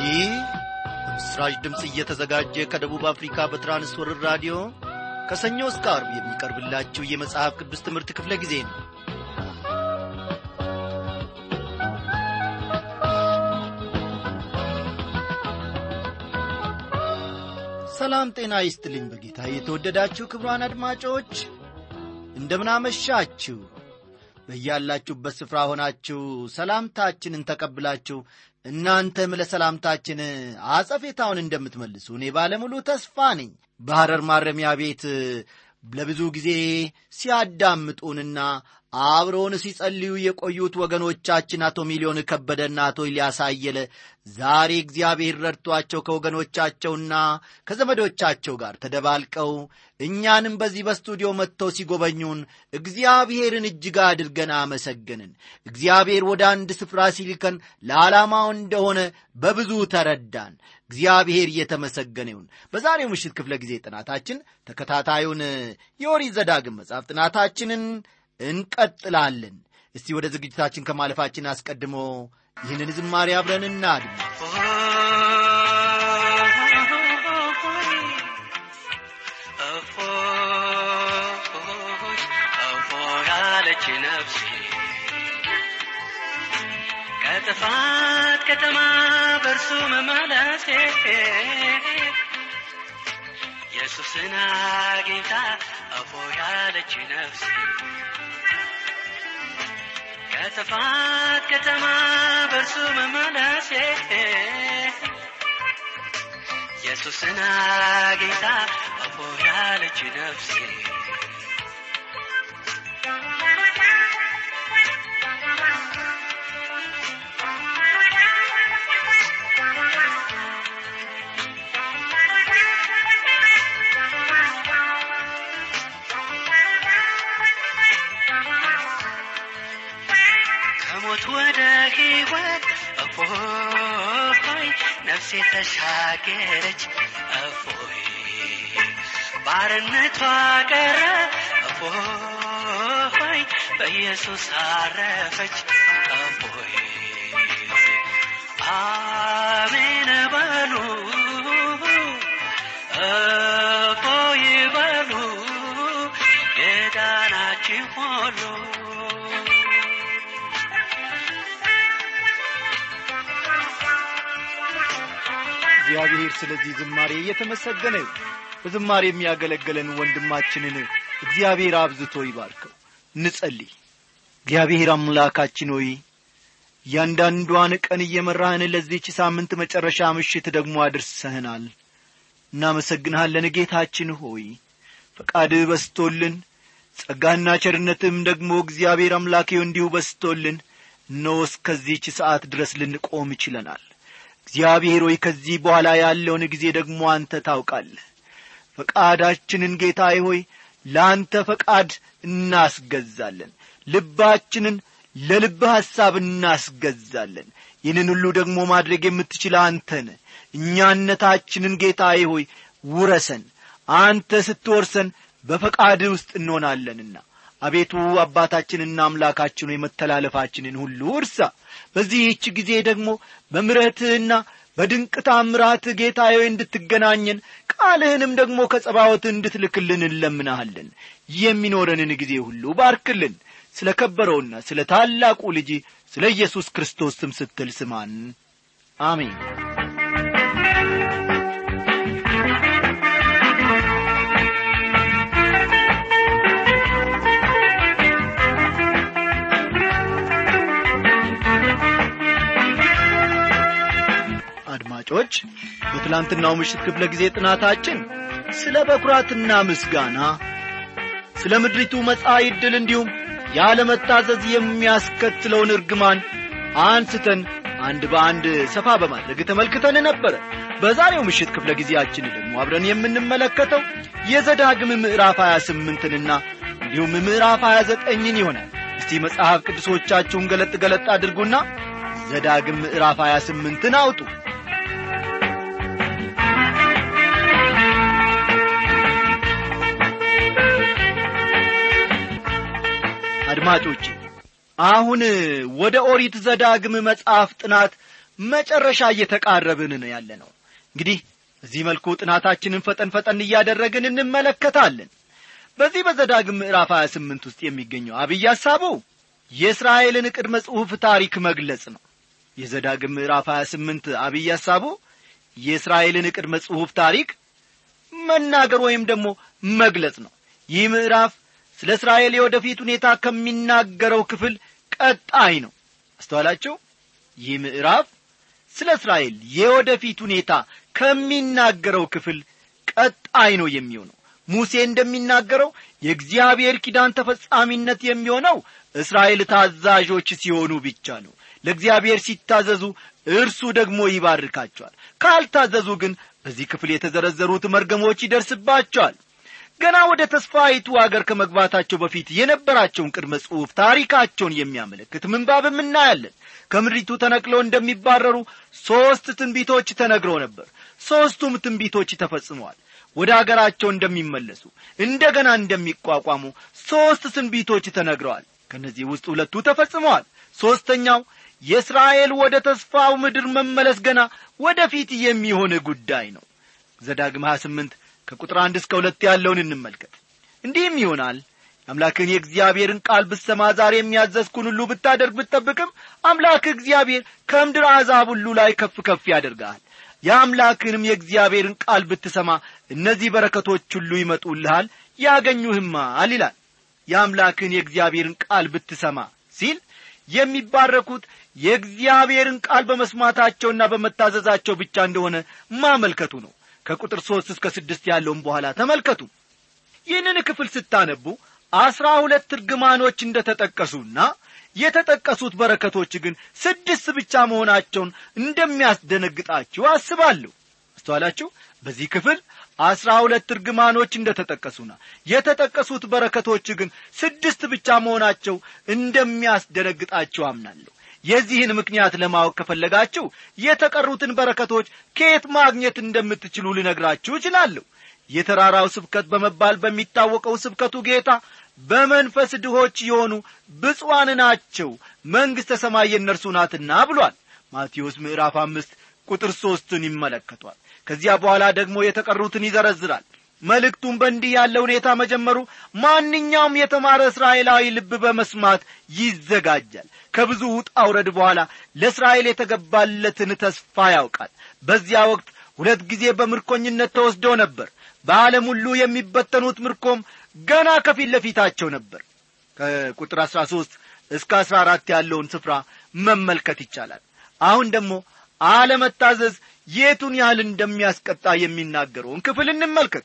ይህ በምስራች ድምፅ እየተዘጋጀ ከደቡብ አፍሪካ በትራንስወርር ራዲዮ ከሰኞ እስከ አርብ የሚቀርብላችሁ የመጽሐፍ ቅዱስ ትምህርት ክፍለ ጊዜ ነው ሰላም ጤና ይስጥልኝ በጌታ የተወደዳችሁ ክብሯን አድማጮች እንደምናመሻችሁ በያላችሁበት ስፍራ ሆናችሁ ሰላምታችንን ተቀብላችሁ እናንተም ለሰላምታችን አጸፌታውን እንደምትመልሱ እኔ ባለሙሉ ተስፋ ነኝ በሐረር ማረሚያ ቤት ለብዙ ጊዜ ሲያዳምጡንና አብረውን ሲጸልዩ የቆዩት ወገኖቻችን አቶ ሚሊዮን ከበደና አቶ ኢልያስ አየለ ዛሬ እግዚአብሔር ረድቷቸው ከወገኖቻቸውና ከዘመዶቻቸው ጋር ተደባልቀው እኛንም በዚህ በስቱዲዮ መጥተው ሲጎበኙን እግዚአብሔርን እጅግ አድርገን አመሰገንን። እግዚአብሔር ወደ አንድ ስፍራ ሲልከን ለዓላማው እንደሆነ በብዙ ተረዳን። እግዚአብሔር እየተመሰገነ ይሁን። በዛሬው ምሽት ክፍለ ጊዜ ጥናታችን ተከታታዩን የኦሪት ዘዳግም መጽሐፍ ጥናታችንን እንቀጥላለን። እስቲ ወደ ዝግጅታችን ከማለፋችን አስቀድሞ ይህንን ዝማሬ አብረን እናድም። ያለች ነፍሴ ከጥፋት ከተማ በእርሱ መመለሴ ኢየሱስን አግኝታ እፎ ያለች ነፍሴ ከጥፋት ከተማ በእርሱ መመለሴ ኢየሱስን አግኝታ እፎ ያለች ነፍሴ ከሞት ወደ ሕይወት እፎይ ነፍሴ ተሻገረች እፎይ ባርነቷ ቀረ እፎይ በኢየሱስ አረፈች እፎይ አሜን በሉ እፎይ በሉ የዳናችሁ ሁሉ እግዚአብሔር ስለዚህ ዝማሬ እየተመሰገነ ይሁን። በዝማሬ የሚያገለግለን ወንድማችንን እግዚአብሔር አብዝቶ ይባርከው። እንጸልይ። እግዚአብሔር አምላካችን ሆይ እያንዳንዷን ቀን እየመራህን ለዚህች ሳምንት መጨረሻ ምሽት ደግሞ አድርሰህናል። እናመሰግንሃለን ጌታችን ሆይ ፈቃድህ በስቶልን ጸጋና ቸርነትም ደግሞ እግዚአብሔር አምላኬው እንዲሁ በስቶልን እነሆ እስከዚህች ሰዓት ድረስ ልንቆም ይችለናል። እግዚአብሔር ሆይ ከዚህ በኋላ ያለውን ጊዜ ደግሞ አንተ ታውቃለህ። ፈቃዳችንን ጌታዬ ሆይ ለአንተ ፈቃድ እናስገዛለን። ልባችንን ለልብህ ሐሳብ እናስገዛለን። ይህንን ሁሉ ደግሞ ማድረግ የምትችል አንተ ነህ። እኛነታችንን ጌታዬ ሆይ ውረሰን። አንተ ስትወርሰን በፈቃድህ ውስጥ እንሆናለንና አቤቱ አባታችንና አምላካችን ሆይ መተላለፋችንን ሁሉ እርሳ። በዚህች ጊዜ ደግሞ በምሕረትህና በድንቅ ታምራትህ ጌታዬ እንድትገናኘን ቃልህንም ደግሞ ከጸባዖት እንድትልክልን እንለምናሃለን። የሚኖረንን ጊዜ ሁሉ ባርክልን። ስለ ከበረውና ስለ ታላቁ ልጅ ስለ ኢየሱስ ክርስቶስ ስም ስትል ስማን። አሜን። አድማጮች በትላንትናው ምሽት ክፍለ ጊዜ ጥናታችን ስለ በኩራትና ምስጋና ስለ ምድሪቱ መጻኢ ዕድል እንዲሁም ያለመታዘዝ የሚያስከትለውን እርግማን አንስተን አንድ በአንድ ሰፋ በማድረግ ተመልክተን ነበረ በዛሬው ምሽት ክፍለ ጊዜያችን ደግሞ አብረን የምንመለከተው የዘዳግም ምዕራፍ 28ንና እንዲሁም ምዕራፍ 29ን ይሆናል እስቲ መጽሐፍ ቅዱሶቻችሁን ገለጥ ገለጥ አድርጉና ዘዳግም ምዕራፍ 28ን አውጡ አድማጮቼ አሁን ወደ ኦሪት ዘዳግም መጽሐፍ ጥናት መጨረሻ እየተቃረብን ነው ያለ ነው እንግዲህ በዚህ መልኩ ጥናታችንን ፈጠን ፈጠን እያደረግን እንመለከታለን በዚህ በዘዳግም ምዕራፍ 28 ውስጥ የሚገኘው አብይ ሐሳቡ የእስራኤልን ቅድመ ጽሑፍ ታሪክ መግለጽ ነው የዘዳግም ምዕራፍ 28 አብይ ሐሳቡ የእስራኤልን ቅድመ ጽሑፍ ታሪክ መናገር ወይም ደግሞ መግለጽ ነው ይህ ምዕራፍ ስለ እስራኤል የወደፊት ሁኔታ ከሚናገረው ክፍል ቀጣይ ነው አስተዋላቸው ይህ ምዕራፍ ስለ እስራኤል የወደፊት ሁኔታ ከሚናገረው ክፍል ቀጣይ ነው የሚሆነው ሙሴ እንደሚናገረው የእግዚአብሔር ኪዳን ተፈጻሚነት የሚሆነው እስራኤል ታዛዦች ሲሆኑ ብቻ ነው ለእግዚአብሔር ሲታዘዙ እርሱ ደግሞ ይባርካቸዋል ካልታዘዙ ግን በዚህ ክፍል የተዘረዘሩት መርገሞች ይደርስባቸዋል ገና ወደ ተስፋይቱ አገር ከመግባታቸው በፊት የነበራቸውን ቅድመ ጽሑፍ ታሪካቸውን የሚያመለክት ምንባብም እናያለን ከምድሪቱ ተነቅለው እንደሚባረሩ ሦስት ትንቢቶች ተነግረው ነበር ሦስቱም ትንቢቶች ተፈጽመዋል ወደ አገራቸው እንደሚመለሱ እንደ ገና እንደሚቋቋሙ ሦስት ትንቢቶች ተነግረዋል ከእነዚህ ውስጥ ሁለቱ ተፈጽመዋል ሦስተኛው የእስራኤል ወደ ተስፋው ምድር መመለስ ገና ወደፊት የሚሆን ጉዳይ ነው ዘዳግም 28 ከቁጥር አንድ እስከ ሁለት ያለውን እንመልከት እንዲህም ይሆናል አምላክን የእግዚአብሔርን ቃል ብሰማ ዛሬ የሚያዘዝኩን ሁሉ ብታደርግ ብትጠብቅም አምላክ እግዚአብሔር ከምድር አሕዛብ ሁሉ ላይ ከፍ ከፍ ያደርግሃል የአምላክንም የእግዚአብሔርን ቃል ብትሰማ እነዚህ በረከቶች ሁሉ ይመጡልሃል ያገኙህማል ይላል የአምላክን የእግዚአብሔርን ቃል ብትሰማ ሲል የሚባረኩት የእግዚአብሔርን ቃል በመስማታቸውና በመታዘዛቸው ብቻ እንደሆነ ማመልከቱ ነው ከቁጥር ሦስት እስከ ስድስት ያለውን በኋላ ተመልከቱ ይህንን ክፍል ስታነቡ አስራ ሁለት እርግማኖች እንደ ተጠቀሱና የተጠቀሱት በረከቶች ግን ስድስት ብቻ መሆናቸውን እንደሚያስደነግጣችሁ አስባለሁ አስተዋላችሁ በዚህ ክፍል አስራ ሁለት እርግማኖች እንደ ተጠቀሱና የተጠቀሱት በረከቶች ግን ስድስት ብቻ መሆናቸው እንደሚያስደነግጣችሁ አምናለሁ የዚህን ምክንያት ለማወቅ ከፈለጋችሁ የተቀሩትን በረከቶች ከየት ማግኘት እንደምትችሉ ልነግራችሁ እችላለሁ የተራራው ስብከት በመባል በሚታወቀው ስብከቱ ጌታ በመንፈስ ድሆች የሆኑ ብፁዋን ናቸው መንግሥተ ሰማይ የእነርሱ ናትና ብሏል ማቴዎስ ምዕራፍ አምስት ቁጥር ሦስትን ይመለከቷል ከዚያ በኋላ ደግሞ የተቀሩትን ይዘረዝራል መልእክቱም በእንዲህ ያለ ሁኔታ መጀመሩ ማንኛውም የተማረ እስራኤላዊ ልብ በመስማት ይዘጋጃል ከብዙ ውጣ ውረድ በኋላ ለእስራኤል የተገባለትን ተስፋ ያውቃል በዚያ ወቅት ሁለት ጊዜ በምርኮኝነት ተወስደው ነበር በዓለም ሁሉ የሚበተኑት ምርኮም ገና ከፊት ለፊታቸው ነበር ከቁጥር አሥራ ሦስት እስከ አሥራ አራት ያለውን ስፍራ መመልከት ይቻላል አሁን ደግሞ አለመታዘዝ የቱን ያህል እንደሚያስቀጣ የሚናገረውን ክፍል እንመልከት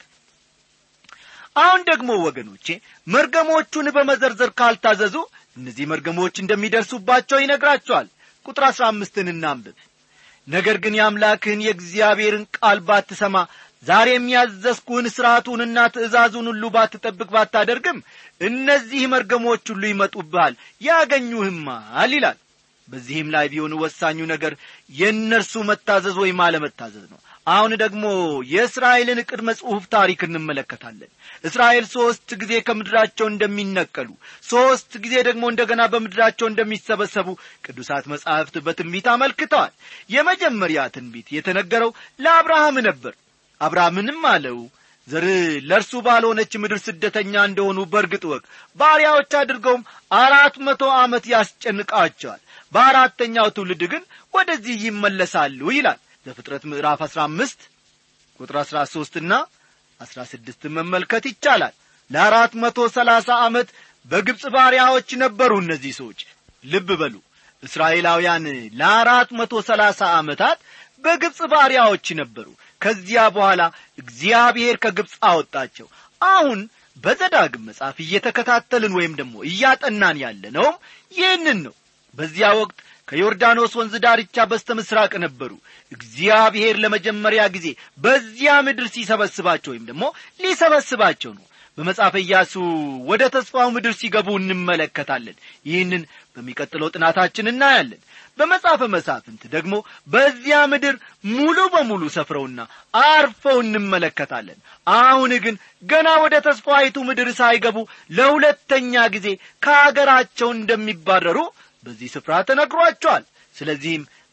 አሁን ደግሞ ወገኖቼ መርገሞቹን በመዘርዘር ካልታዘዙ እነዚህ መርገሞች እንደሚደርሱባቸው ይነግራቸዋል ቁጥር አሥራ አምስትን እናንብብ ነገር ግን የአምላክህን የእግዚአብሔርን ቃል ባትሰማ ዛሬ የሚያዘዝኩህን ሥርዓቱንና ትእዛዙን ሁሉ ባትጠብቅ ባታደርግም እነዚህ መርገሞች ሁሉ ይመጡብሃል ያገኙህማል ይላል በዚህም ላይ ቢሆን ወሳኙ ነገር የእነርሱ መታዘዝ ወይም አለመታዘዝ ነው አሁን ደግሞ የእስራኤልን ቅድመ ጽሑፍ ታሪክ እንመለከታለን እስራኤል ሦስት ጊዜ ከምድራቸው እንደሚነቀሉ ሦስት ጊዜ ደግሞ እንደገና በምድራቸው እንደሚሰበሰቡ ቅዱሳት መጻሕፍት በትንቢት አመልክተዋል የመጀመሪያ ትንቢት የተነገረው ለአብርሃም ነበር አብርሃምንም አለው ዘር ለእርሱ ባልሆነች ምድር ስደተኛ እንደሆኑ በርግጥ ወቅ ባሪያዎች አድርገውም አራት መቶ ዓመት ያስጨንቃቸዋል በአራተኛው ትውልድ ግን ወደዚህ ይመለሳሉ ይላል ዘፍጥረት ምዕራፍ አሥራ አምስት ቁጥር አሥራ ሦስትና አሥራ ስድስትን መመልከት ይቻላል ለአራት መቶ ሰላሳ ዓመት በግብፅ ባሪያዎች ነበሩ እነዚህ ሰዎች ልብ በሉ እስራኤላውያን ለአራት መቶ ሰላሳ ዓመታት በግብፅ ባሪያዎች ነበሩ ከዚያ በኋላ እግዚአብሔር ከግብፅ አወጣቸው አሁን በዘዳግም መጽሐፍ እየተከታተልን ወይም ደግሞ እያጠናን ያለነውም ይህንን ነው በዚያ ወቅት ከዮርዳኖስ ወንዝ ዳርቻ በስተ ምሥራቅ ነበሩ እግዚአብሔር ለመጀመሪያ ጊዜ በዚያ ምድር ሲሰበስባቸው ወይም ደግሞ ሊሰበስባቸው ነው በመጽሐፈ ኢያሱ ወደ ተስፋው ምድር ሲገቡ እንመለከታለን ይህንን በሚቀጥለው ጥናታችን እናያለን በመጽሐፈ መሳፍንት ደግሞ በዚያ ምድር ሙሉ በሙሉ ሰፍረውና አርፈው እንመለከታለን አሁን ግን ገና ወደ ተስፋይቱ ምድር ሳይገቡ ለሁለተኛ ጊዜ ከአገራቸው እንደሚባረሩ በዚህ ስፍራ ተነግሯቸዋል ስለዚህም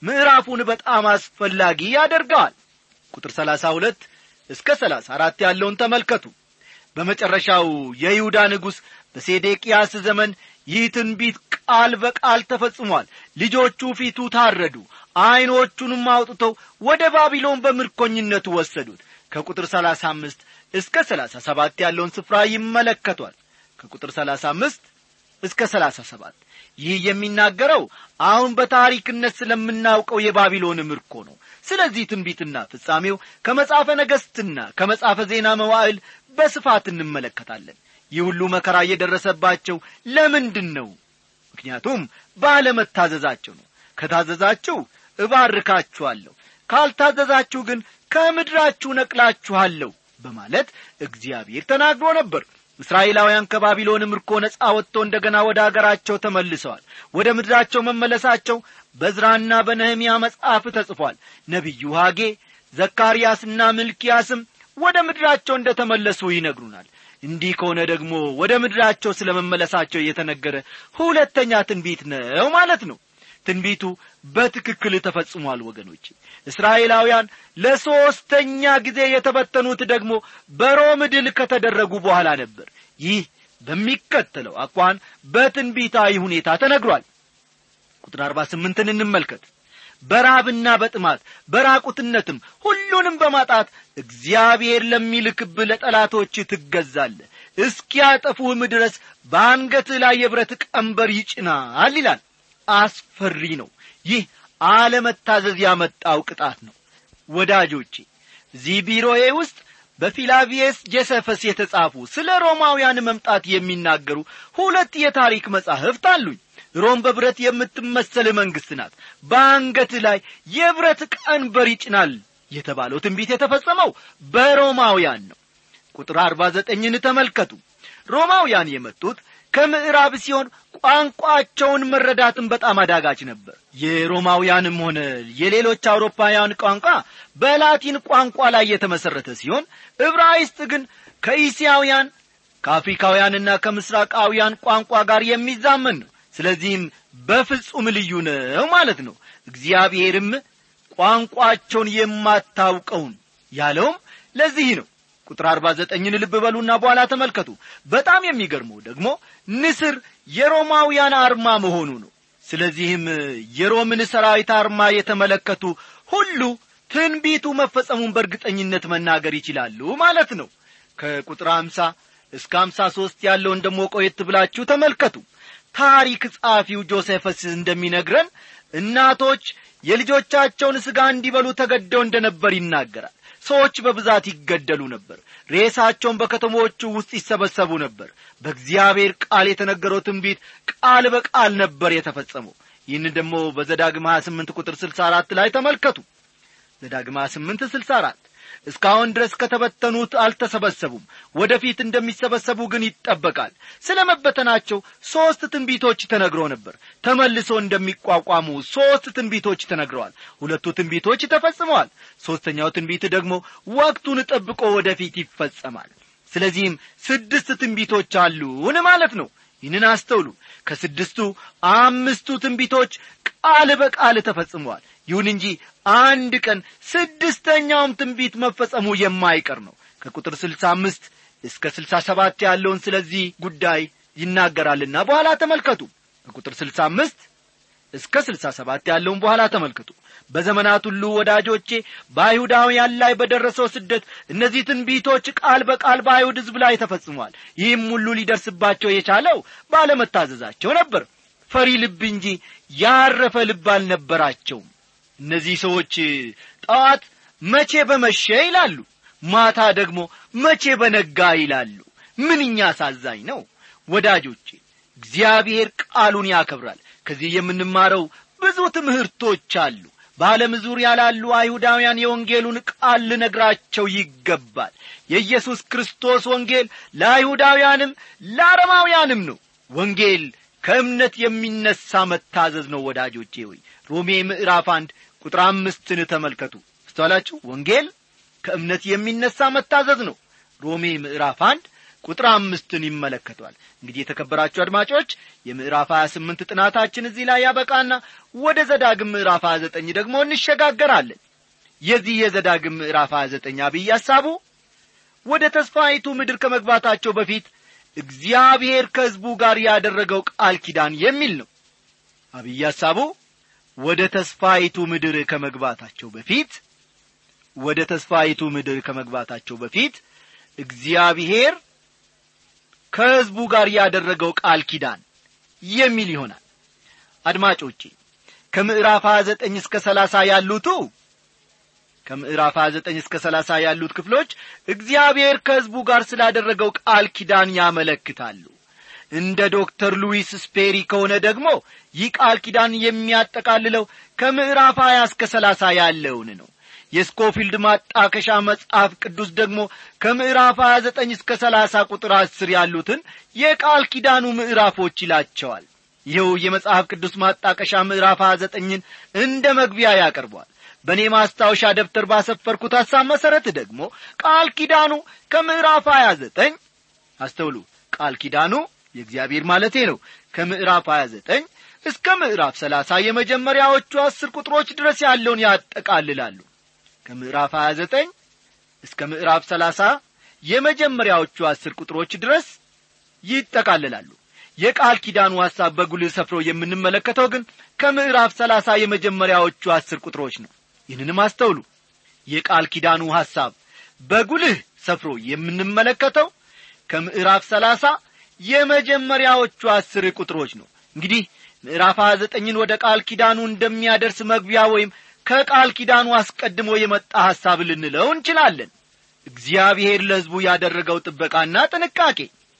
ምዕራፉን በጣም አስፈላጊ ያደርገዋል ቁጥር ሰላሳ ሁለት እስከ ሰላሳ አራት ያለውን ተመልከቱ በመጨረሻው የይሁዳ ንጉሥ በሴዴቅያስ ዘመን ይህ ትንቢት ቃል በቃል ተፈጽሟል ልጆቹ ፊቱ ታረዱ ዐይኖቹንም አውጥተው ወደ ባቢሎን በምርኮኝነቱ ወሰዱት ከቁጥር ሰላሳ አምስት እስከ ሰላሳ ሰባት ያለውን ስፍራ ይመለከቷል ከቁጥር ሰላሳ አምስት እስከ ሰላሳ ሰባት ይህ የሚናገረው አሁን በታሪክነት ስለምናውቀው የባቢሎን ምርኮ ነው ስለዚህ ትንቢትና ፍጻሜው ከመጻፈ ነገሥትና ከመጻፈ ዜና መዋዕል በስፋት እንመለከታለን ይህ ሁሉ መከራ እየደረሰባቸው ለምንድን ነው ምክንያቱም ባለመታዘዛቸው ነው ከታዘዛችሁ እባርካችኋለሁ ካልታዘዛችሁ ግን ከምድራችሁ ነቅላችኋለሁ በማለት እግዚአብሔር ተናግሮ ነበር እስራኤላውያን ከባቢሎን ምርኮ ነጻ ወጥቶ እንደ ገና ወደ አገራቸው ተመልሰዋል ወደ ምድራቸው መመለሳቸው በዝራና በነህምያ መጽሐፍ ተጽፏል ነቢዩ ሐጌ ዘካርያስና ምልኪያስም ወደ ምድራቸው እንደ ተመለሱ ይነግሩናል እንዲህ ከሆነ ደግሞ ወደ ምድራቸው ስለ መመለሳቸው እየተነገረ ሁለተኛ ትንቢት ነው ማለት ነው ትንቢቱ በትክክል ተፈጽሟል ወገኖች እስራኤላውያን ለሦስተኛ ጊዜ የተበተኑት ደግሞ በሮም ድል ከተደረጉ በኋላ ነበር ይህ በሚከተለው አኳን በትንቢታዊ ሁኔታ ተነግሯል ቁጥር አርባ ስምንትን እንመልከት በራብና በጥማት በራቁትነትም ሁሉንም በማጣት እግዚአብሔር ለሚልክብ ለጠላቶች ትገዛለ እስኪያጠፉህም ድረስ በአንገትህ ላይ የብረት ቀንበር ይጭናል ይላል አስፈሪ ነው ይህ አለመታዘዝ ያመጣው ቅጣት ነው ወዳጆቼ እዚህ ቢሮዬ ውስጥ በፊላቪየስ ጄሰፈስ የተጻፉ ስለ ሮማውያን መምጣት የሚናገሩ ሁለት የታሪክ መጻሕፍት አሉኝ ሮም በብረት የምትመሰል መንግሥት ናት በአንገት ላይ የብረት ቀንበር ይጭናል የተባለው ትንቢት የተፈጸመው በሮማውያን ነው ቁጥር አርባ ዘጠኝን ተመልከቱ ሮማውያን የመጡት ከምዕራብ ሲሆን ቋንቋቸውን መረዳትም በጣም አዳጋች ነበር የሮማውያንም ሆነ የሌሎች አውሮፓውያን ቋንቋ በላቲን ቋንቋ ላይ የተመሠረተ ሲሆን ዕብራይስጥ ግን ከኢስያውያን ከአፍሪካውያንና ከምስራቃውያን ቋንቋ ጋር የሚዛመን ነው ስለዚህም በፍጹም ልዩ ነው ማለት ነው እግዚአብሔርም ቋንቋቸውን የማታውቀውን ያለውም ለዚህ ነው ቁጥር አርባ ዘጠኝን ልብ በሉና በኋላ ተመልከቱ በጣም የሚገርመው ደግሞ ንስር የሮማውያን አርማ መሆኑ ነው ስለዚህም የሮምን ሰራዊት አርማ የተመለከቱ ሁሉ ትንቢቱ መፈጸሙን በእርግጠኝነት መናገር ይችላሉ ማለት ነው ከቁጥር አምሳ እስከ አምሳ ሦስት ያለውን ደሞ ቆየት ብላችሁ ተመልከቱ ታሪክ ጸሐፊው ጆሴፈስ እንደሚነግረን እናቶች የልጆቻቸውን ሥጋ እንዲበሉ ተገደው እንደ ነበር ይናገራል ሰዎች በብዛት ይገደሉ ነበር ሬሳቸውን በከተሞቹ ውስጥ ይሰበሰቡ ነበር በእግዚአብሔር ቃል የተነገረው ትንቢት ቃል በቃል ነበር የተፈጸመው ይህን ደግሞ በዘዳግም 28 ቁጥር 64 ላይ ተመልከቱ ዘዳግም 28 64 እስካሁን ድረስ ከተበተኑት አልተሰበሰቡም ወደፊት እንደሚሰበሰቡ ግን ይጠበቃል ስለ መበተናቸው ሦስት ትንቢቶች ተነግሮ ነበር ተመልሶ እንደሚቋቋሙ ሦስት ትንቢቶች ተነግረዋል ሁለቱ ትንቢቶች ተፈጽመዋል ሦስተኛው ትንቢት ደግሞ ወቅቱን ጠብቆ ወደፊት ይፈጸማል ስለዚህም ስድስት ትንቢቶች አሉን ማለት ነው ይህንን አስተውሉ ከስድስቱ አምስቱ ትንቢቶች ቃል በቃል ተፈጽመዋል ይሁን እንጂ አንድ ቀን ስድስተኛውም ትንቢት መፈጸሙ የማይቀር ነው ከቁጥር ስልሳ አምስት እስከ ስልሳ ሰባት ያለውን ስለዚህ ጉዳይ ይናገራልና በኋላ ተመልከቱ ከቁጥር ስልሳ አምስት እስከ ስልሳ ሰባት ያለውን በኋላ ተመልከቱ በዘመናት ሁሉ ወዳጆቼ በአይሁዳውያን ላይ በደረሰው ስደት እነዚህ ትንቢቶች ቃል በቃል በአይሁድ ሕዝብ ላይ ተፈጽሟል ይህም ሁሉ ሊደርስባቸው የቻለው ባለመታዘዛቸው ነበር ፈሪ ልብ እንጂ ያረፈ ልብ አልነበራቸውም እነዚህ ሰዎች ጠዋት መቼ በመሸ ይላሉ ማታ ደግሞ መቼ በነጋ ይላሉ ምንኛ አሳዛኝ ነው ወዳጆቼ እግዚአብሔር ቃሉን ያከብራል ከዚህ የምንማረው ብዙ ትምህርቶች አሉ በዓለም ዙሪያ ላሉ አይሁዳውያን የወንጌሉን ቃል ልነግራቸው ይገባል የኢየሱስ ክርስቶስ ወንጌል ለአይሁዳውያንም ለአረማውያንም ነው ወንጌል ከእምነት የሚነሳ መታዘዝ ነው ወዳጆቼ ሆይ ሮሜ ምዕራፍ አንድ ቁጥር አምስትን ተመልከቱ ስተዋላችሁ ወንጌል ከእምነት የሚነሳ መታዘዝ ነው ሮሜ ምዕራፍ አንድ ቁጥር አምስትን ይመለከቷል እንግዲህ የተከበራችሁ አድማጮች የምዕራፍ 28 ጥናታችን እዚህ ላይ ያበቃና ወደ ዘዳግም ምዕራፍ 29 ደግሞ እንሸጋገራለን የዚህ የዘዳግም ምዕራፍ 29 አብይ ሐሳቡ ወደ ተስፋይቱ ምድር ከመግባታቸው በፊት እግዚአብሔር ከሕዝቡ ጋር ያደረገው ቃል ኪዳን የሚል ነው አብይ ሐሳቡ ወደ ተስፋይቱ ምድር ከመግባታቸው በፊት ወደ ተስፋይቱ ምድር ከመግባታቸው በፊት እግዚአብሔር ከሕዝቡ ጋር ያደረገው ቃል ኪዳን የሚል ይሆናል አድማጮቼ ከምዕራፍ 29 እስከ 30 ያሉቱ ከምዕራፍ 29 እስከ 30 ያሉት ክፍሎች እግዚአብሔር ከሕዝቡ ጋር ስላደረገው ቃል ኪዳን ያመለክታሉ እንደ ዶክተር ሉዊስ ስፔሪ ከሆነ ደግሞ ይህ ቃል ኪዳን የሚያጠቃልለው ከምዕራፍ 20 እስከ 30 ያለውን ነው የስኮፊልድ ማጣከሻ መጽሐፍ ቅዱስ ደግሞ ከምዕራፍ 29 እስከ 30 ቁጥር 10 ያሉትን የቃል ኪዳኑ ምዕራፎች ይላቸዋል ይኸው የመጽሐፍ ቅዱስ ማጣቀሻ ምዕራፍ 29ን እንደ መግቢያ ያቀርቧል በእኔ ማስታወሻ ደብተር ባሰፈርኩት ሐሳብ መሠረት ደግሞ ቃል ኪዳኑ ከምዕራፍ 29 አስተውሉ ቃል ኪዳኑ የእግዚአብሔር ማለቴ ነው ከምዕራፍ 29 እስከ ምዕራፍ 30 የመጀመሪያዎቹ አስር ቁጥሮች ድረስ ያለውን ያጠቃልላሉ ከምዕራፍ 29 እስከ ምዕራፍ 30 የመጀመሪያዎቹ አስር ቁጥሮች ድረስ ይጠቃልላሉ የቃል ኪዳኑ ሐሳብ በጉልህ ሰፍሮ የምንመለከተው ግን ከምዕራፍ 30 የመጀመሪያዎቹ አስር ቁጥሮች ነው ይህንንም አስተውሉ የቃል ኪዳኑ ሐሳብ በጉልህ ሰፍሮ የምንመለከተው ከምዕራፍ 30 የመጀመሪያዎቹ አስር ቁጥሮች ነው እንግዲህ ምዕራፍ 29ን ወደ ቃል ኪዳኑ እንደሚያደርስ መግቢያ ወይም ከቃል ኪዳኑ አስቀድሞ የመጣ ሐሳብ ልንለው እንችላለን እግዚአብሔር ለሕዝቡ ያደረገው ጥበቃና ጥንቃቄ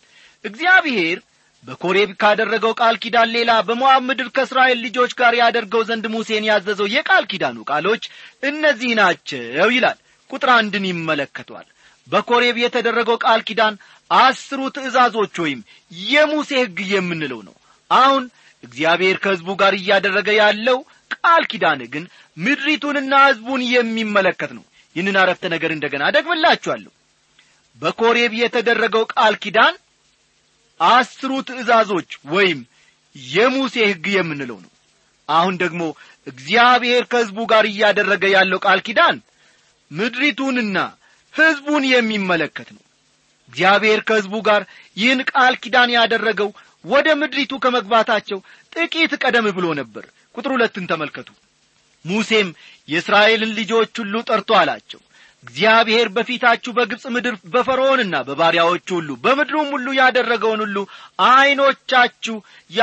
እግዚአብሔር በኮሬብ ካደረገው ቃል ኪዳን ሌላ በሞዓብ ምድር ከእስራኤል ልጆች ጋር ያደርገው ዘንድ ሙሴን ያዘዘው የቃል ኪዳኑ ቃሎች እነዚህ ናቸው ይላል ቁጥር አንድን ይመለከቷል በኮሬብ የተደረገው ቃል ኪዳን አስሩ ትእዛዞች ወይም የሙሴ ሕግ የምንለው ነው አሁን እግዚአብሔር ከሕዝቡ ጋር እያደረገ ያለው ቃል ኪዳን ግን ምድሪቱንና ሕዝቡን የሚመለከት ነው ይህንን አረፍተ ነገር እንደገና ደግምላችኋለሁ በኮሬብ የተደረገው ቃል ኪዳን አስሩ ትእዛዞች ወይም የሙሴ ሕግ የምንለው ነው አሁን ደግሞ እግዚአብሔር ከሕዝቡ ጋር እያደረገ ያለው ቃል ኪዳን ምድሪቱንና ሕዝቡን የሚመለከት ነው እግዚአብሔር ከሕዝቡ ጋር ይህን ቃል ኪዳን ያደረገው ወደ ምድሪቱ ከመግባታቸው ጥቂት ቀደም ብሎ ነበር ቁጥር ሁለትን ተመልከቱ ሙሴም የእስራኤልን ልጆች ሁሉ ጠርቶ አላቸው እግዚአብሔር በፊታችሁ በግብፅ ምድር በፈርዖንና በባሪያዎቹ ሁሉ በምድሩም ሁሉ ያደረገውን ሁሉ ዐይኖቻችሁ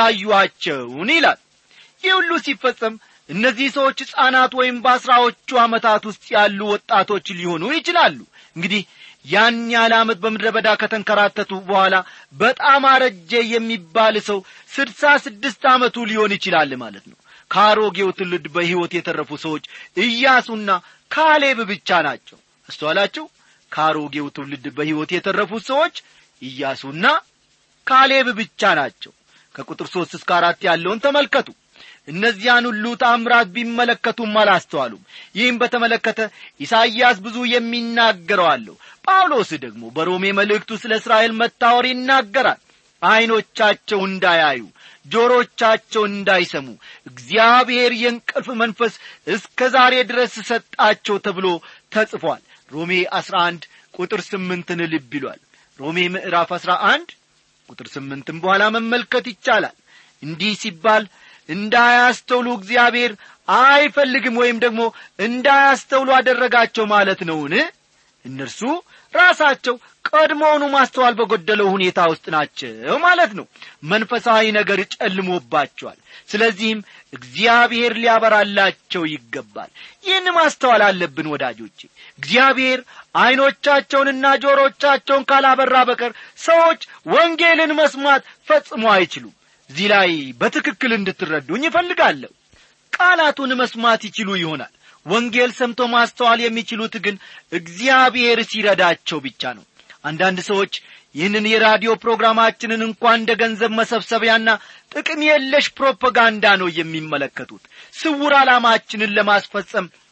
ያዩአቸውን ይላል ይህ ሁሉ ሲፈጸም እነዚህ ሰዎች ሕፃናት ወይም በአስራዎቹ ዓመታት ውስጥ ያሉ ወጣቶች ሊሆኑ ይችላሉ እንግዲህ ያን ያህል ዓመት በምድረ በዳ ከተንከራተቱ በኋላ በጣም አረጀ የሚባል ሰው ስድሳ ስድስት ዓመቱ ሊሆን ይችላል ማለት ነው ከአሮጌው ትውልድ በሕይወት የተረፉ ሰዎች ኢያሱና ካሌብ ብቻ ናቸው አስተዋላችሁ ከአሮጌው ትውልድ በሕይወት የተረፉት ሰዎች ኢያሱና ካሌብ ብቻ ናቸው ከቁጥር ሦስት እስከ አራት ያለውን ተመልከቱ እነዚያን ሁሉ ታምራት ቢመለከቱም አላስተዋሉም ይህም በተመለከተ ኢሳይያስ ብዙ የሚናገረው አለው ጳውሎስ ደግሞ በሮሜ መልእክቱ ስለ እስራኤል መታወር ይናገራል ዐይኖቻቸው እንዳያዩ ጆሮቻቸው እንዳይሰሙ እግዚአብሔር የእንቅልፍ መንፈስ እስከ ዛሬ ድረስ ሰጣቸው ተብሎ ተጽፏል ሮሜ አሥራ አንድ ቁጥር ስምንትን ልብ ይሏል ሮሜ ምዕራፍ አሥራ አንድ ቁጥር ስምንትም በኋላ መመልከት ይቻላል እንዲህ ሲባል እንዳያስተውሉ እግዚአብሔር አይፈልግም ወይም ደግሞ እንዳያስተውሉ አደረጋቸው ማለት ነውን እነርሱ ራሳቸው ቀድሞውኑ ማስተዋል በጎደለው ሁኔታ ውስጥ ናቸው ማለት ነው መንፈሳዊ ነገር ጨልሞባቸዋል ስለዚህም እግዚአብሔር ሊያበራላቸው ይገባል ይህን ማስተዋል አለብን ወዳጆቼ እግዚአብሔር ዐይኖቻቸውንና ጆሮቻቸውን ካላበራ በቀር ሰዎች ወንጌልን መስማት ፈጽሞ አይችሉም እዚህ ላይ በትክክል እንድትረዱኝ ይፈልጋለሁ ቃላቱን መስማት ይችሉ ይሆናል ወንጌል ሰምቶ ማስተዋል የሚችሉት ግን እግዚአብሔር ሲረዳቸው ብቻ ነው አንዳንድ ሰዎች ይህንን የራዲዮ ፕሮግራማችንን እንኳን እንደ ገንዘብ መሰብሰቢያና ጥቅም የለሽ ፕሮፓጋንዳ ነው የሚመለከቱት ስውር ዓላማችንን ለማስፈጸም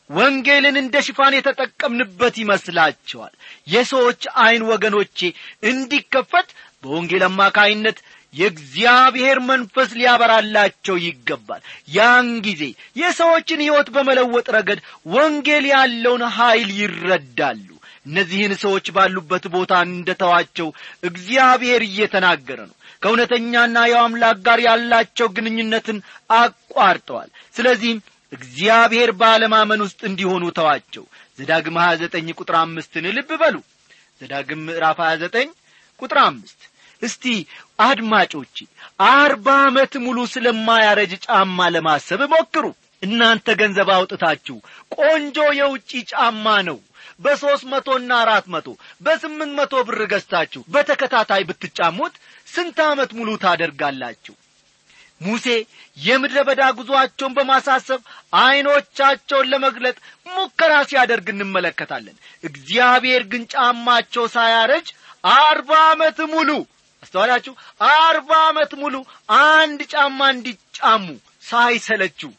ወንጌልን እንደ ሽፋን የተጠቀምንበት ይመስላቸዋል የሰዎች ዐይን ወገኖቼ እንዲከፈት በወንጌል አማካይነት የእግዚአብሔር መንፈስ ሊያበራላቸው ይገባል ያን ጊዜ የሰዎችን ሕይወት በመለወጥ ረገድ ወንጌል ያለውን ኀይል ይረዳሉ እነዚህን ሰዎች ባሉበት ቦታ እንደተዋቸው እግዚአብሔር እየተናገረ ነው ከእውነተኛና የው አምላክ ጋር ያላቸው ግንኙነትን አቋርጠዋል ስለዚህም እግዚአብሔር ባለማመን ውስጥ እንዲሆኑ ተዋቸው ዘዳግም 29 ቁጥር አምስትን ልብ በሉ ዘዳግም ምዕራፍ 29 ቁጥር አምስት እስቲ አድማጮቼ አርባ ዓመት ሙሉ ስለማያረጅ ጫማ ለማሰብ ሞክሩ እናንተ ገንዘብ አውጥታችሁ ቆንጆ የውጪ ጫማ ነው በሦስት መቶና አራት መቶ በስምንት መቶ ብር ገዝታችሁ በተከታታይ ብትጫሙት ስንት ዓመት ሙሉ ታደርጋላችሁ ሙሴ የምድረ በዳ ጉዞአቸውን በማሳሰብ ዐይኖቻቸውን ለመግለጥ ሙከራ ሲያደርግ እንመለከታለን እግዚአብሔር ግን ጫማቸው ሳያረጅ አርባ ዓመት ሙሉ አስተዋላችሁ አርባ ዓመት ሙሉ አንድ ጫማ እንዲጫሙ ሳይሰለችው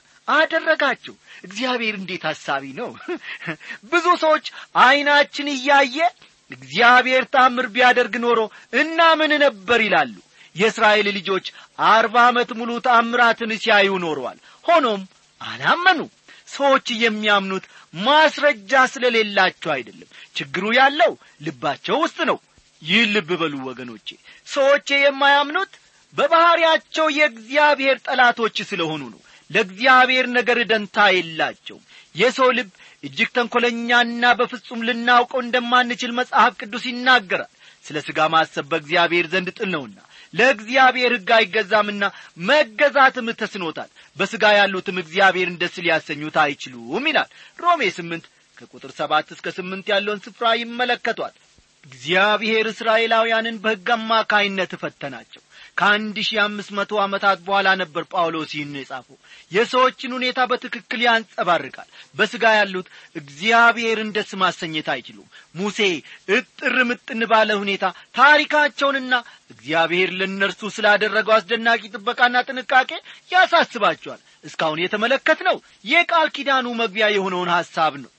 አደረጋቸው እግዚአብሔር እንዴት ሐሳቢ ነው ብዙ ሰዎች ዐይናችን እያየ እግዚአብሔር ታምር ቢያደርግ ኖሮ እናምን ነበር ይላሉ የእስራኤል ልጆች አርባ ዓመት ሙሉ ታምራትን ሲያዩ ኖረዋል ሆኖም አላመኑ ሰዎች የሚያምኑት ማስረጃ ስለሌላቸው አይደለም ችግሩ ያለው ልባቸው ውስጥ ነው ይህ ልብ በሉ ወገኖቼ ሰዎች የማያምኑት በባሕርያቸው የእግዚአብሔር ጠላቶች ስለሆኑ ነው ለእግዚአብሔር ነገር ደንታ የላቸውም የሰው ልብ እጅግ ተንኰለኛና በፍጹም ልናውቀው እንደማንችል መጽሐፍ ቅዱስ ይናገራል ስለ ሥጋ ማሰብ በእግዚአብሔር ዘንድ ጥል ነውና ለእግዚአብሔር ሕግ አይገዛምና መገዛትም ተስኖታል በሥጋ ያሉትም እግዚአብሔርን ደስ ሊያሰኙት አይችሉም ይላል ሮሜ ስምንት ከቁጥር ሰባት እስከ ስምንት ያለውን ስፍራ ይመለከቷል እግዚአብሔር እስራኤላውያንን በሕግ አማካይነት ፈተናቸው ከአንድ ሺህ አምስት መቶ ዓመታት በኋላ ነበር ጳውሎስ ይህን የጻፈው የሰዎችን ሁኔታ በትክክል ያንጸባርቃል በሥጋ ያሉት እግዚአብሔርን ደስ ማሰኘት አይችሉም ሙሴ እጥር ምጥን ባለ ሁኔታ ታሪካቸውንና እግዚአብሔር ለእነርሱ ስላደረገው አስደናቂ ጥበቃና ጥንቃቄ ያሳስባቸዋል እስካሁን የተመለከት ነው የቃል ኪዳኑ መግቢያ የሆነውን ሐሳብ ነው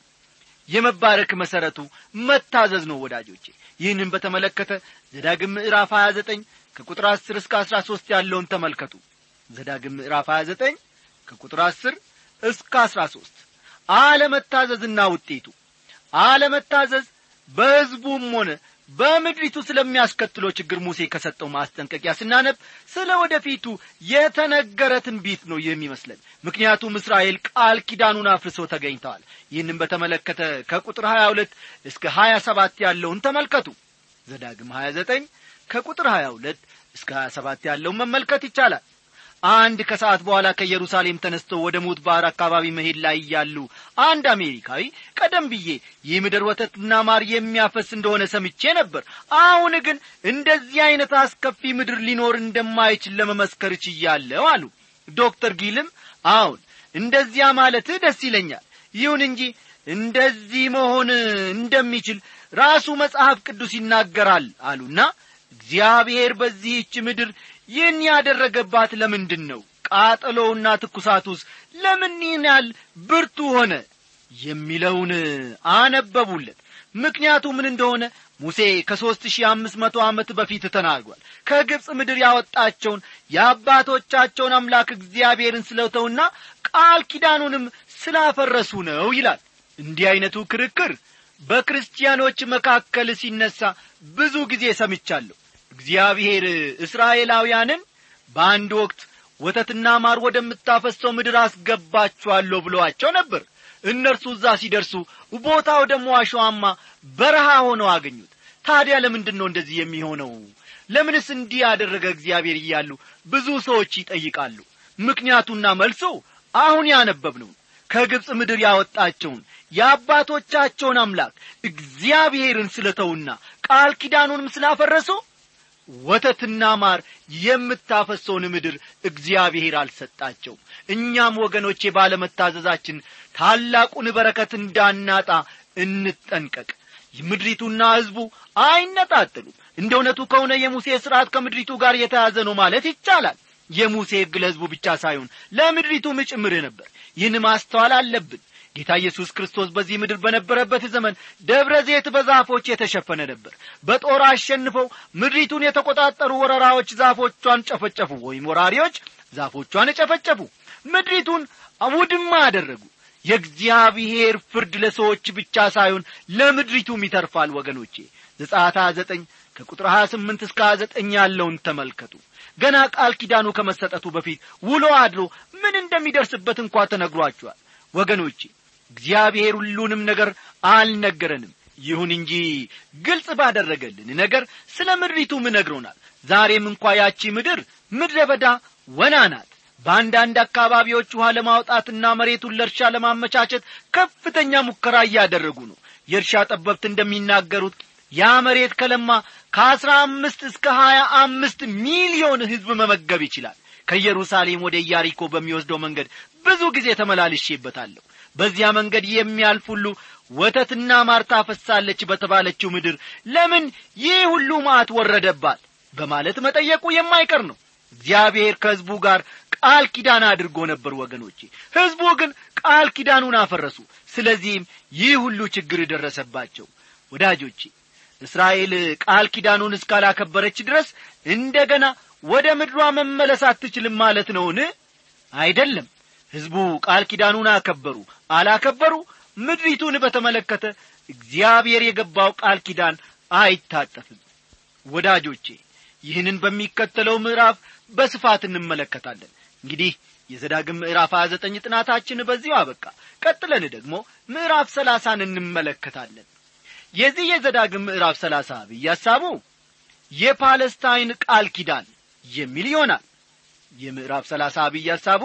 የመባረክ መሠረቱ መታዘዝ ነው ወዳጆቼ ይህንን በተመለከተ ዘዳግም ምዕራፍ 29 ከቁጥር 10 እስከ 13 ያለውን ተመልከቱ ዘዳግም ምዕራፍ 29 ከቁጥር 10 እስከ 13 አለመታዘዝና ውጤቱ አለመታዘዝ በሕዝቡም ሆነ በምድሪቱ ስለሚያስከትለው ችግር ሙሴ ከሰጠው ማስጠንቀቂያ ስናነብ ስለ ወደፊቱ የተነገረ ትንቢት ነው የሚመስለን ምክንያቱም እስራኤል ቃል ኪዳኑን አፍርሰው ተገኝተዋል ይህንም በተመለከተ ከቁጥር 22 እስከ 27 ያለውን ተመልከቱ ዘዳግም 29 ከቁጥር 22 እስከ 27 ያለውን መመልከት ይቻላል አንድ ከሰዓት በኋላ ከኢየሩሳሌም ተነስቶ ወደ ሙት ባሕር አካባቢ መሄድ ላይ እያሉ አንድ አሜሪካዊ ቀደም ብዬ ይህ ምድር ወተትና ማር የሚያፈስ እንደሆነ ሰምቼ ነበር አሁን ግን እንደዚህ ዐይነት አስከፊ ምድር ሊኖር እንደማይችል ለመመስከር ችያለሁ አሉ ዶክተር ጊልም አሁን እንደዚያ ማለትህ ደስ ይለኛል ይሁን እንጂ እንደዚህ መሆን እንደሚችል ራሱ መጽሐፍ ቅዱስ ይናገራል አሉና እግዚአብሔር በዚህች ምድር ይህን ያደረገባት ለምንድን ነው ቃጠሎውና ትኩሳቱስ ለምን ይህን ያህል ብርቱ ሆነ የሚለውን አነበቡለት ምክንያቱ ምን እንደሆነ ሙሴ ከሦስት ሺህ አምስት መቶ ዓመት በፊት ተናግሯል ከግብፅ ምድር ያወጣቸውን የአባቶቻቸውን አምላክ እግዚአብሔርን ስለተውና ቃል ኪዳኑንም ስላፈረሱ ነው ይላል እንዲህ ዐይነቱ ክርክር በክርስቲያኖች መካከል ሲነሣ ብዙ ጊዜ ሰምቻለሁ እግዚአብሔር እስራኤላውያንን በአንድ ወቅት ወተትና ማር ወደምታፈሰው ምድር አስገባችኋለሁ ብለዋቸው ነበር እነርሱ እዛ ሲደርሱ ቦታው ደግሞ አሸዋማ በረሃ ሆነው አገኙት ታዲያ ለምንድን ነው እንደዚህ የሚሆነው ለምንስ እንዲህ ያደረገ እግዚአብሔር እያሉ ብዙ ሰዎች ይጠይቃሉ ምክንያቱና መልሶ አሁን ያነበብነው ከግብፅ ምድር ያወጣቸውን የአባቶቻቸውን አምላክ እግዚአብሔርን ስለተውና ቃል ኪዳኑንም ስላፈረሱ ወተትና ማር የምታፈሰውን ምድር እግዚአብሔር አልሰጣቸውም እኛም ወገኖቼ ባለመታዘዛችን ታላቁን በረከት እንዳናጣ እንጠንቀቅ ምድሪቱና ሕዝቡ አይነጣጥሉም እንደ እውነቱ ከሆነ የሙሴ ሥርዓት ከምድሪቱ ጋር የተያዘ ነው ማለት ይቻላል የሙሴ ሕግ ለሕዝቡ ብቻ ሳይሆን ለምድሪቱም ጭምር ነበር ይህን ማስተዋል አለብን ጌታ ኢየሱስ ክርስቶስ በዚህ ምድር በነበረበት ዘመን ደብረ ዘይት በዛፎች የተሸፈነ ነበር በጦር አሸንፈው ምድሪቱን የተቆጣጠሩ ወረራዎች ዛፎቿን ጨፈጨፉ ወይም ወራሪዎች ዛፎቿን ጨፈጨፉ ምድሪቱን ውድማ አደረጉ የእግዚአብሔር ፍርድ ለሰዎች ብቻ ሳይሆን ለምድሪቱም ይተርፋል ወገኖቼ ዘጻታ ዘጠኝ ከቁጥር ሀያ ስምንት እስከ ሀያ ዘጠኝ ያለውን ተመልከቱ ገና ቃል ኪዳኑ ከመሰጠቱ በፊት ውሎ አድሮ ምን እንደሚደርስበት እንኳ ተነግሯቸዋል ወገኖቼ እግዚአብሔር ሁሉንም ነገር አልነገረንም ይሁን እንጂ ግልጽ ባደረገልን ነገር ስለ ምድሪቱም ነግሮናል ዛሬም እንኳ ያቺ ምድር ምድረ በዳ ወና ናት በአንዳንድ አካባቢዎች ውሃ ለማውጣትና መሬቱን ለእርሻ ለማመቻቸት ከፍተኛ ሙከራ እያደረጉ ነው የእርሻ ጠበብት እንደሚናገሩት ያ መሬት ከለማ ከአስራ አምስት እስከ ሀያ አምስት ሚሊዮን ሕዝብ መመገብ ይችላል ከኢየሩሳሌም ወደ ኢያሪኮ በሚወስደው መንገድ ብዙ ጊዜ ተመላልሼበታለሁ በዚያ መንገድ የሚያልፍ ሁሉ ወተትና ማር ታፈሳለች በተባለችው ምድር ለምን ይህ ሁሉ ማዕት ወረደባት በማለት መጠየቁ የማይቀር ነው እግዚአብሔር ከሕዝቡ ጋር ቃል ኪዳን አድርጎ ነበር ወገኖቼ ሕዝቡ ግን ቃል ኪዳኑን አፈረሱ ስለዚህም ይህ ሁሉ ችግር ደረሰባቸው ወዳጆቼ እስራኤል ቃል ኪዳኑን እስካላከበረች ድረስ እንደ ገና ወደ ምድሯ መመለስ አትችልም ማለት ነውን አይደለም ሕዝቡ ቃል ኪዳኑን አከበሩ አላከበሩ ምድሪቱን በተመለከተ እግዚአብሔር የገባው ቃል ኪዳን አይታጠፍም ወዳጆቼ ይህንን በሚከተለው ምዕራፍ በስፋት እንመለከታለን እንግዲህ የዘዳግም ምዕራፍ ሀያ ዘጠኝ ጥናታችን በዚሁ አበቃ ቀጥለን ደግሞ ምዕራፍ ሰላሳን እንመለከታለን የዚህ የዘዳግም ምዕራፍ ሰላሳ አብይ ሐሳቡ የፓለስታይን ቃል ኪዳን የሚል ይሆናል የምዕራፍ ሰላሳ አብይ ሐሳቡ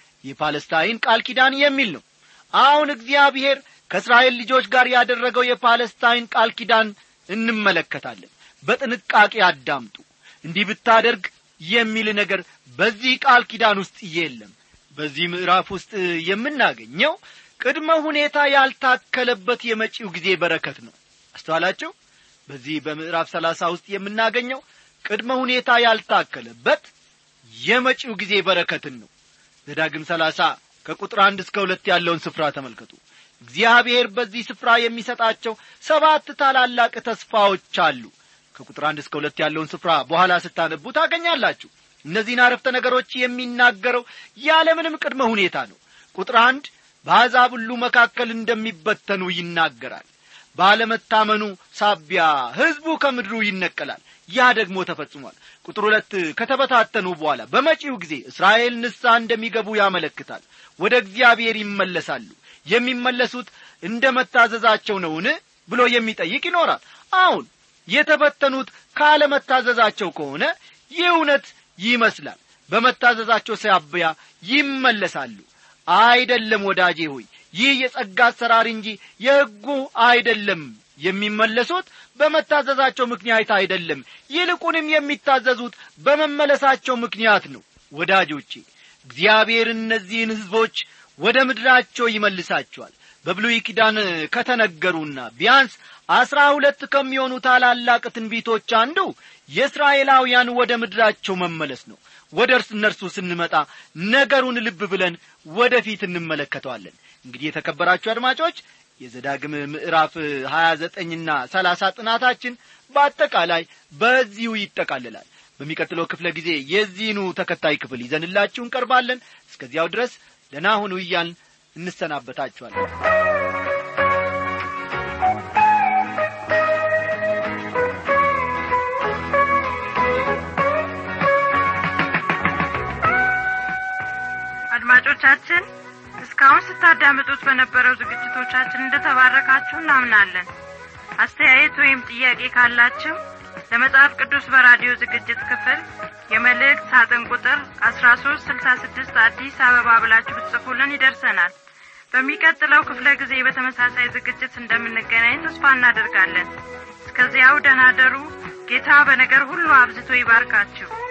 የፓለስታይን ቃል ኪዳን የሚል ነው አሁን እግዚአብሔር ከእስራኤል ልጆች ጋር ያደረገው የፓለስታይን ቃል ኪዳን እንመለከታለን በጥንቃቄ አዳምጡ እንዲህ ብታደርግ የሚል ነገር በዚህ ቃል ኪዳን ውስጥ የለም በዚህ ምዕራፍ ውስጥ የምናገኘው ቅድመ ሁኔታ ያልታከለበት የመጪው ጊዜ በረከት ነው አስተዋላቸው በዚህ በምዕራፍ ሰላሳ ውስጥ የምናገኘው ቅድመ ሁኔታ ያልታከለበት የመጪው ጊዜ በረከትን ነው ዘዳግም ሰላሳ ከቁጥር አንድ እስከ ሁለት ያለውን ስፍራ ተመልከቱ እግዚአብሔር በዚህ ስፍራ የሚሰጣቸው ሰባት ታላላቅ ተስፋዎች አሉ ከቁጥር አንድ እስከ ሁለት ያለውን ስፍራ በኋላ ስታነቡ ታገኛላችሁ እነዚህን አረፍተ ነገሮች የሚናገረው ያለምንም ቅድመ ሁኔታ ነው ቁጥር አንድ በአሕዛብ ሁሉ መካከል እንደሚበተኑ ይናገራል ባለመታመኑ ሳቢያ ሕዝቡ ከምድሩ ይነቀላል ያ ደግሞ ተፈጽሟል ቁጥር ሁለት ከተበታተኑ በኋላ በመጪው ጊዜ እስራኤል ንሳ እንደሚገቡ ያመለክታል ወደ እግዚአብሔር ይመለሳሉ የሚመለሱት እንደ መታዘዛቸው ነውን ብሎ የሚጠይቅ ይኖራል አሁን የተበተኑት ካለመታዘዛቸው ከሆነ ይህ እውነት ይመስላል በመታዘዛቸው ሳቢያ ይመለሳሉ አይደለም ወዳጄ ሆይ ይህ የጸጋ አሰራር እንጂ የሕጉ አይደለም የሚመለሱት በመታዘዛቸው ምክንያት አይደለም ይልቁንም የሚታዘዙት በመመለሳቸው ምክንያት ነው ወዳጆቼ እግዚአብሔር እነዚህን ሕዝቦች ወደ ምድራቸው ይመልሳቸዋል በብሉይ ኪዳን ከተነገሩና ቢያንስ አስራ ሁለት ከሚሆኑ ታላላቅ ትንቢቶች አንዱ የእስራኤላውያን ወደ ምድራቸው መመለስ ነው ወደ እርስ እነርሱ ስንመጣ ነገሩን ልብ ብለን ወደፊት እንመለከተዋለን እንግዲህ የተከበራችሁ አድማጮች የዘዳግም ምዕራፍ ሀያ ዘጠኝና ሰላሳ ጥናታችን በአጠቃላይ በዚሁ ይጠቃልላል በሚቀጥለው ክፍለ ጊዜ የዚህኑ ተከታይ ክፍል ይዘንላችሁ እንቀርባለን እስከዚያው ድረስ ደህና ሁኑ እያልን እንሰናበታችኋለን አድማጮቻችን እስካሁን ስታዳምጡት በነበረው ዝግጅቶቻችን እንደተባረካችሁ እናምናለን አስተያየት ወይም ጥያቄ ካላችሁ ለመጽሐፍ ቅዱስ በራዲዮ ዝግጅት ክፍል የመልእክት ሳጥን ቁጥር አስራ ሶስት ስልሳ ስድስት አዲስ አበባ ብላችሁ ብትጽፉልን ይደርሰናል በሚቀጥለው ክፍለ ጊዜ በተመሳሳይ ዝግጅት እንደምንገናኝ ተስፋ እናደርጋለን እስከዚያው ደናደሩ ጌታ በነገር ሁሉ አብዝቶ ይባርካችሁ